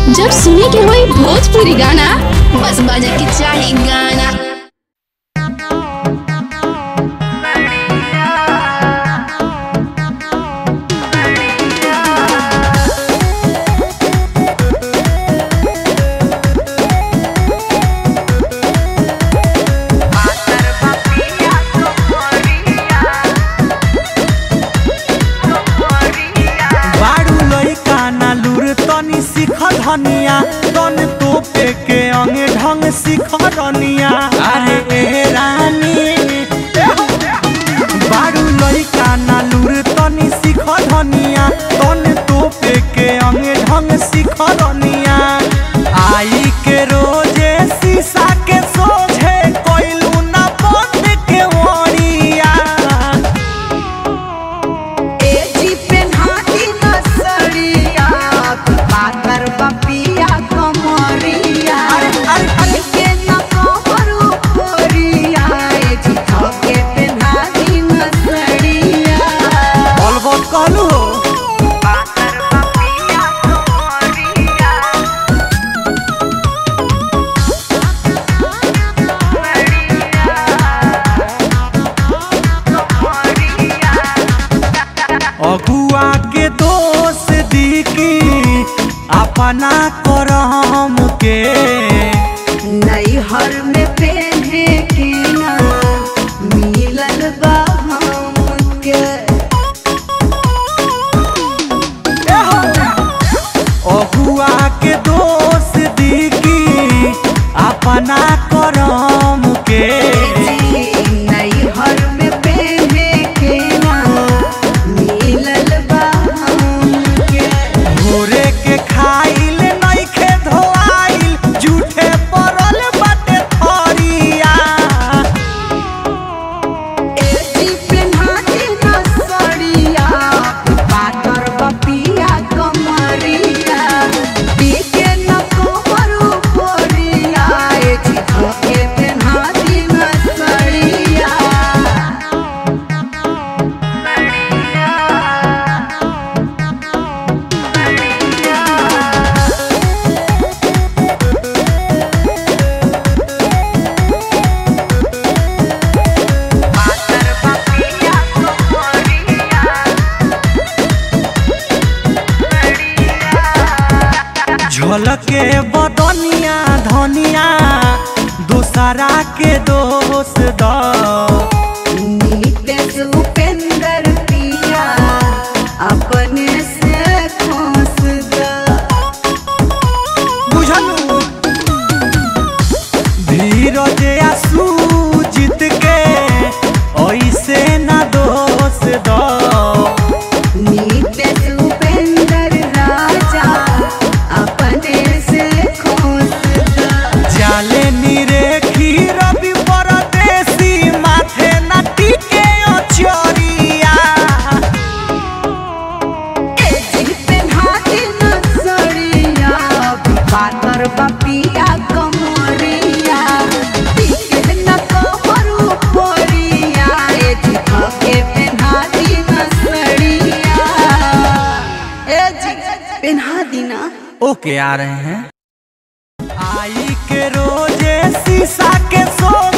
जब सुने के होई भोजपुरी गाना बस बजे के चाही गाना बारू लइका ना लूर तनी सीख धनिया तन तोपे के अंगे ढंग सीख रनिया अरे ए रानी बारू लइका ना लूर तनी सीख धनिया तन तोपे के अंगे ढंग सीख रनिया आई के रोजे शीशा के सोझे कोइलू ना बंद के वरिया एजी पेन्हाती नसड़िया पातर बपिया कमरिया के न कमरू कोरिया एजी थके पेन्हाती नसड़िया बलबत कहलू हो पातर बपिया कमरिया अगुआ के दोष दी की अपना करम के नैहर में पहने के ना मिलल बा हमके अगुआ के दोष दी की अपना करम के नैहर में पहने के ना मिलल बा हमके भोरे के खाइल नइखे धोआइल झूठे पड़ल बाटे थरिया एजी पेन्हाती नसड़िया पातर बपिया कमरिया पीके न कमरू कोरिया एजी धोके पेन्हाती नसड़िया झलके बदनिया धनिया दूसरा के दोष द नीतेश उपेंद्र पिया अपने से खोस द बुझलू धीरज या सूजित के ऐसे ना दोष द नीतेश उपेंद्र राजा अपने से खोस द जाले नीरे खीर भी परदेसी माथे ना टीके अचरिया एजी पेन्हाती नसड़िया पातर बपिया कमरिया पीके न कमरू पोरिया एजी थके पेन्हाती नसड़िया एजी पेन्हा दीना ओके आ रहे हैं आई के रोजे शीशा के सो